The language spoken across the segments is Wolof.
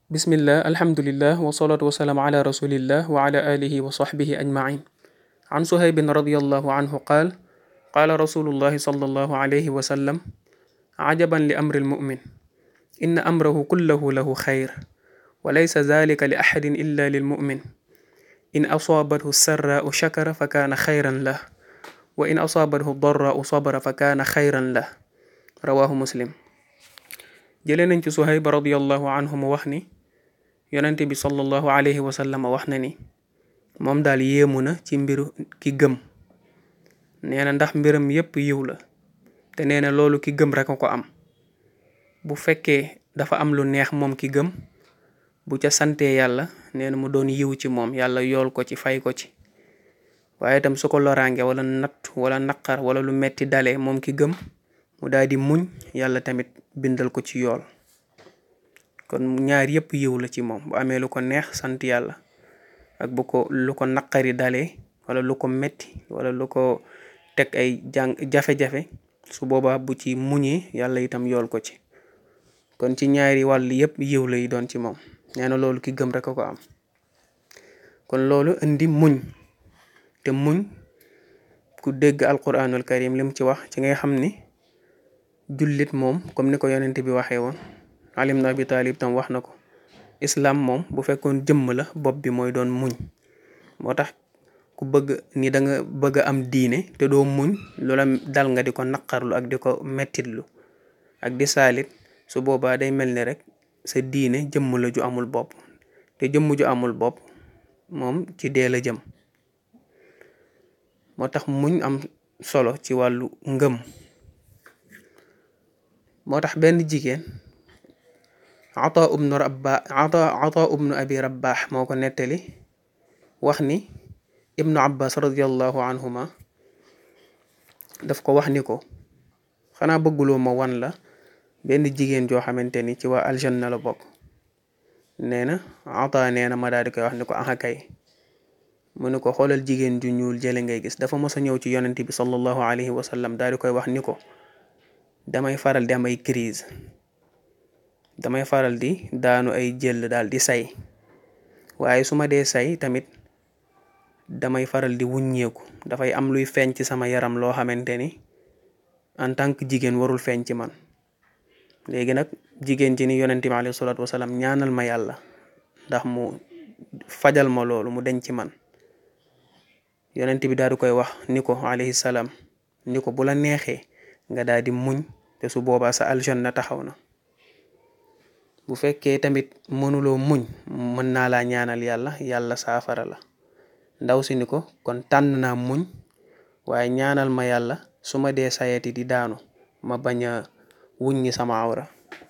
bismillah alhamdulillah wasalaatu wasalaamu ala rasulillah wa ala alihi wa sahbihi ajmain an suhaybin radiallahu anhu qaal qaala rasulullahi sallallahu alayhi wa sallam ajaban li amri almumin inna amrahu kullahu lahu xayr wa laysa zalika li axadin illa lilmumin in asaabathu sarraau shakara fa kaana xayran lah wa in asaabathu darraau sabara fa kaana xayran lah rawahu muslim jëlee nañ ci Suhayb radiyallahu anhu mu wax ni yonente bi sallallahu alayhi wa sallam wax na ni moom daal yéemu na ci mbiru ki gëm nee na ndax mbiram yépp yiw la te nee na loolu ki gëm rek a ko am bu fekkee dafa am lu neex moom ki gëm bu ca santee yàlla nee na mu doon yiw ci moom yàlla yool ko ci fay ko ci waaye itam su ko loraange wala natt wala naqar wala lu metti dalee moom ki gëm mu daal di muñ yàlla tamit bindal ko ci yool kon ñaar yépp yiw la ci moom bu amee lu ko neex sant yàlla ak bu ko lu ko naqari dalee wala lu ko metti wala lu ko teg ay jàng jafe-jafe su boobaa bu ci muñee yàlla itam yool ko ci kon ci ñaari wàll yépp yiw lay doon ci moom nee na loolu ki gëm rek a ko am kon loolu indi muñ te muñ ku dégg alquranul karim lim ci wax ci ngay xam ni jullit moom comme ni ko yonent bi waxee woon Ali ibn Abi Talib tam wax na ko islam moom bu fekkoon jëmm la bopp bi mooy doon muñ moo tax ku bëgg ni da nga bëgg a am diine te doo muñ loola dal nga di ko naqarlu ak di ko mettitlu ak di saalit su boobaa day mel ni rek sa diine jëmm la ju amul bopp te jëmm ju amul bopp moom ci dee la jëm moo tax muñ am solo ci wàllu ngëm moo tax benn jigéen ata ubnu rabba ata ata ubnu abi rabbaax moo ko nettali wax ni ibnu abbas radiallahu anhuma daf ko wax ni ko xanaa bëgguloo ma wan la benn jigéen joo xamante ni ci waa aljanna la bokk nee na ata nee na ma daal di koy wax ni ko aha kay mu ne ko xoolal jigéen ju ñuul jële ngay gis dafa mos a ñëw ci yonent bi sallallahu alayhi wa sallam daal di koy wax ni ko damay faral di am ay crise damay faral di daanu ay jël daal di say waaye su ma dee say tamit damay faral di wuññeeku dafay am luy feeñ ci sama yaram loo xamante ni en tant que jigéen warul feeñ ci man léegi nag jigéen ci ni yonent bi alayhi salaatu wasalaam ñaanal ma yàlla ndax mu fajal ma loolu mu deñ ci man yonent bi daal di koy wax ni ko alayhi salaam ni ko bu la neexee nga daal di muñ te su boobaa sa aljanna taxaw na bu fekkee tamit mënuloo muñ mën naa laa ñaanal yàlla yàlla saafara la ndaw si ni ko kon tànn naa muñ waaye ñaanal ma yàlla su ma dee sayeti di daanu ma bañ a wuññi sama awra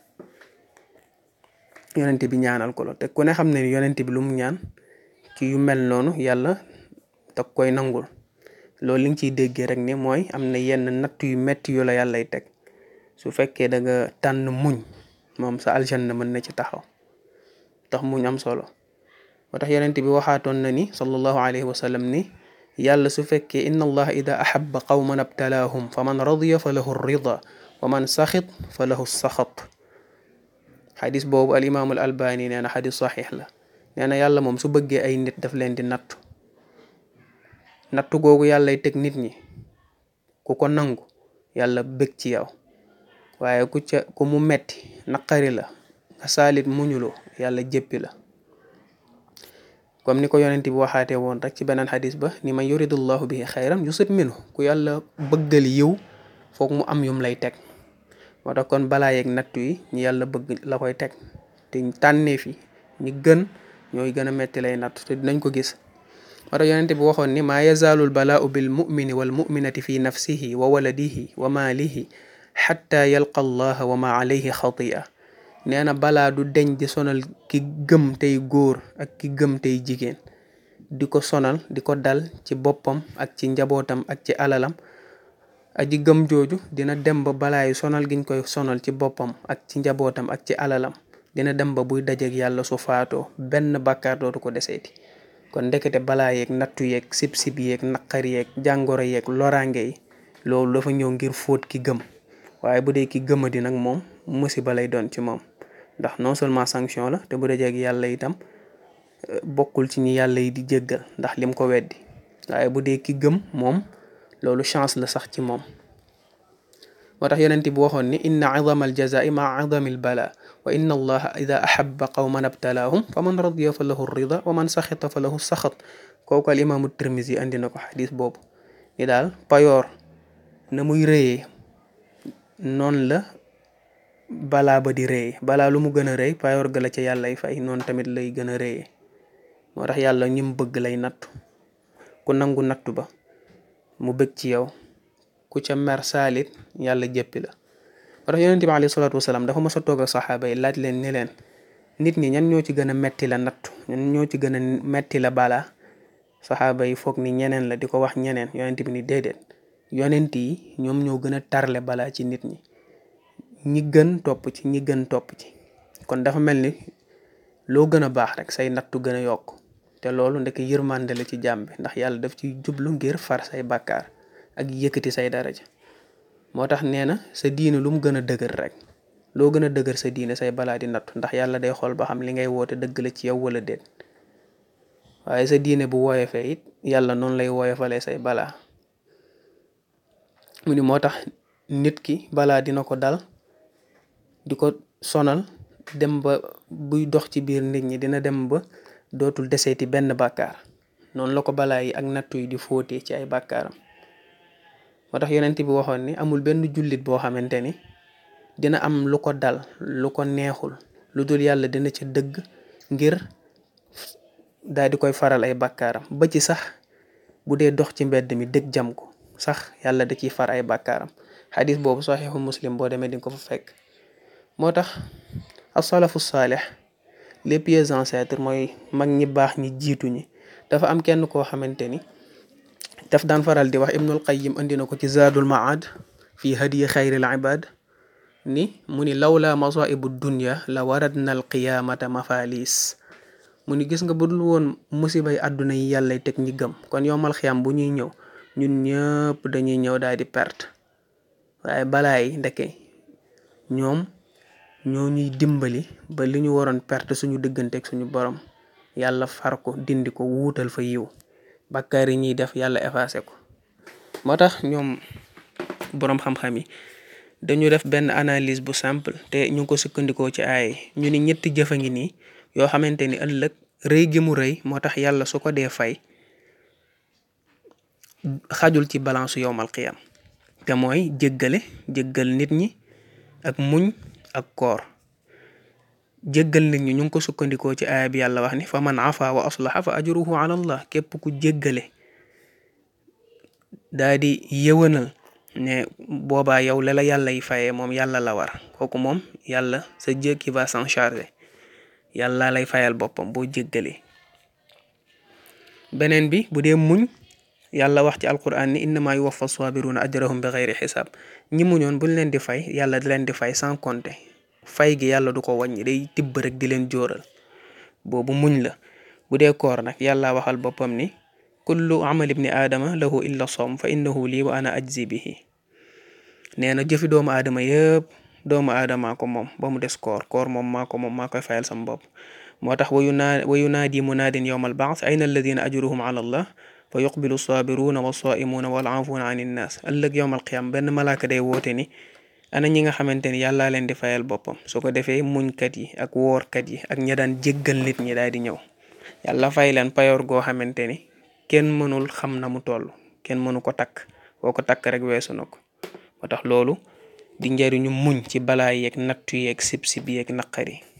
yonent bi ñaanal ko la te ku ne xam ne ni yonent bi lu mu ñaan ci yu mel noonu yàlla da koy nangul loolu li nga ciy déggee rek ni mooy am na yenn natt yu metti yu la yàllay teg su fekkee da nga tànn muñ moom sa aljanna mën na ci taxaw tax muñ am solo moo tax yonent bi waxaatoon na ni sallallahu alayhi wa sallam ni yàlla su fekkee inna allaha ida ahabba qawman abtalaahum fa man radiya fa lahu rida wa man saxit fa lahu saxat xadis boobu al imaamul albani nee na xadis saxiix la nee na yàlla moom su bëggee ay nit daf leen di nattu nattu googu yàllay teg nit ñi ku ko nangu yàlla bëgg ci yow waaye ku ca ku mu metti naqari la nga saalit muñuloo yàlla jéppi la comme ni ko yonent bi waxaatee woon rek ci beneen xadis ba ni man yuridullahu bihi xayran yusib minhu ku yàlla bëggal yiw foog mu am yum lay teg moo tax kon balaa yeeg nattu yi ñi yàlla bëgg la koy teg te tànnee fi ñi gën ñooy gën a metti lay nattu te dinañ ko gis moo tax yonent bi waxoon ni maa yazaalul balaau bil mumini wal muminati fi nafsihi wa waladihi wa maalihi xatta yalqa allaha wa ma alayhi xatia nee na balaa du deñ di sonal ki gëm tey góor ak ki gëm tey jigéen di ko sonal di ko dal ci boppam ak ci njabootam ak ci alalam aji gëm jooju dina dem ba balaa yu sonal giñ koy sonal ci boppam ak ci njabootam ak ci alalam dina dem ba buy dajeek yàlla su faatoo benn bàkkaar dootu ko deseeti kon ndekete balaa yeeg nattu yeeg sib-sib yeeg naqar yeeg jàngoro yeeg loraange yi loolu dafa ñëw ngir fóot ki gëm waaye bu dee ki gëmadi nag moom musiba lay doon ci moom ndax non seulement sanction la te bu dajee ak yàlla itam bokkul ci ñi yàlla yi di jéggal ndax lim ko weddi waaye bu dee ki gëm moom loolu chance la sax ci moom moo tax yonent bi waxoon ni inna idama aljazai maa idami albala wa inna allaha ida ahaba qawman abtalaahum fa man radiya fa lahu rida wa man saxita fa lahu saxat kooku al imaamu tirmisi andi na ko xadis boobu ni daal payoor na muy rëyee noonu la balaa ba di rëyee balaa lu mu gën a rëy payoor ga la ca yàllay fay noonu tamit lay gën a rëyee moo tax yàlla ñim bëgg lay nattu ku nangu nattu ba mu bëgg ci yow ku ca mer saalit yàlla jëppi la moo tax yonent bi alayhi salaatu wasalaam dafa mas a toog ak saxaaba yi laaj leen ni leen nit ñi ñan ñoo ci gën a metti la nattu ñan ñoo ci gën a metti la balaa saxaaba yi foog ni ñeneen la di ko wax ñeneen yonent bi ni déedéet yonent yi ñoom ñoo gën a tarle balaa ci nit ñi ñi gën topp ci ñi gën topp ci kon dafa mel ni loo gën a baax rek say nattu gën a yokk te loolu ndek yërmande la ci jàmm bi ndax yàlla daf ci jublu ngir far say bàkkaar ak yëkkati say daraja moo tax nee na sa diine lu mu gën a dëgër rek loo gën a dëgër sa diine say balaa di nattu ndax yàlla day xool ba xam li ngay woote dëgg la ci yow wala déet waaye sa diine bu woyofee it yàlla noonu lay woyofalee say balaa mu ni moo tax nit ki balaa dina ko dal di ko sonal dem ba buy dox ci biir nit ñi dina dem ba dootul deseeti benn bàkkaar noonu la ko balaa yi ak nattu yi di fóotee ci ay bàkkaaram moo tax yonent bi waxoon ni amul benn jullit boo xamante ni dina am lu ko dal lu ko neexul lu dul yàlla dina ca dëgg ngir daal di koy faral ay bàkkaaram ba ci sax bu dee dox ci mbedd mi dëgg jam ko sax yàlla da ciy far ay bàkkaaram xadis boobu saxiixu muslim boo demee di nga ko fa fekk moo tax asalafu saalix les pieux ancêtres mooy mag ñi baax ñi jiitu ñi dafa am kenn koo xamante ni daf daan faral di wax ibnul qayyim andi na ko ci zaadul maad fi hadiyi xayril ibad ni mu ni lawla masaibu dunya la waradna al qiyaamata mafalis mu ni gis nga budul woon musibay àdduna yi yàllay teg ñi gëm kon yomal xiyam bu ñuy ñëw ñun ñëpp dañuy ñëw daal di perte waaye balaa yi ndeke ñoom ñoo ñuy dimbali ba li ñu waroon perte suñu diggante ak suñu borom yàlla far ko dindi ko wuutal fa yiw bàkkaar yi ñuy def yàlla effacé ko moo tax ñoom boroom xam-xam yi dañu def benn analyse bu simple te ñu ngi ko sukkandikoo ci ay ñu ni ñetti jëf a ngi nii yoo xamante ni ëllëg rëy gi mu rëy moo tax yàlla su ko dee fay xajul ci balance yowmal qiyam te mooy jéggale jéggal nit ñi ak muñ ak koor jéggal nit ñi ñu ngi ko sukkandikoo ci aaya bi yàlla wax ni fa man afa wa aslaha fa ajruhu ala allah képp ku jéggale daa di yëwanal ne boobaa yow la la yàlla yi fayee moom yàlla la war kooku moom yàlla sa Dieu qui va s'en charger yàlla lay fayal boppam boo jéggalee beneen bi bu dee muñ yàlla wax ci alquran ni innama yuwaffa sabiruna ajrahum bi xeyri xisaab ñi muñoon buñ leen di fay yàlla di leen di fay sans compter fay gi yàlla du ko wàññi day tibb rek di leen jóoral boobu muñ la bu dee koor nag yàlla waxal boppam ni kullu amal ibni aadama lahu illa som fa innahu lii wa ana ajzi bihi nee na jëfi doomu aadama yëpp doomu aadama ko moom ba mu des koor koor moom maa ko moom maa koy fayal sam bopp moo tax wayu naa wayu naadi munaadin yowma albaas ayna alladina ajruhum ala allah fa yuqbilu saabiruna wa saaimuuna wal aafuuna an innaas ëllëg yowmal qiyam benn malaaka day woote ni ana ñi nga xamante ni yàllaa leen di fayal boppam su ko defee muñkat yi ak woorkat yi ak ña daan jéggal nit ñi daal di ñëw yàlla fay leen payoor goo xamante ni kenn mënul xam na mu toll kenn mënu ko takk boo ko takk rek weesu na ko moo tax loolu di njariñu muñ ci balaa yeeg nattu yeeg sib sib yeeg naqari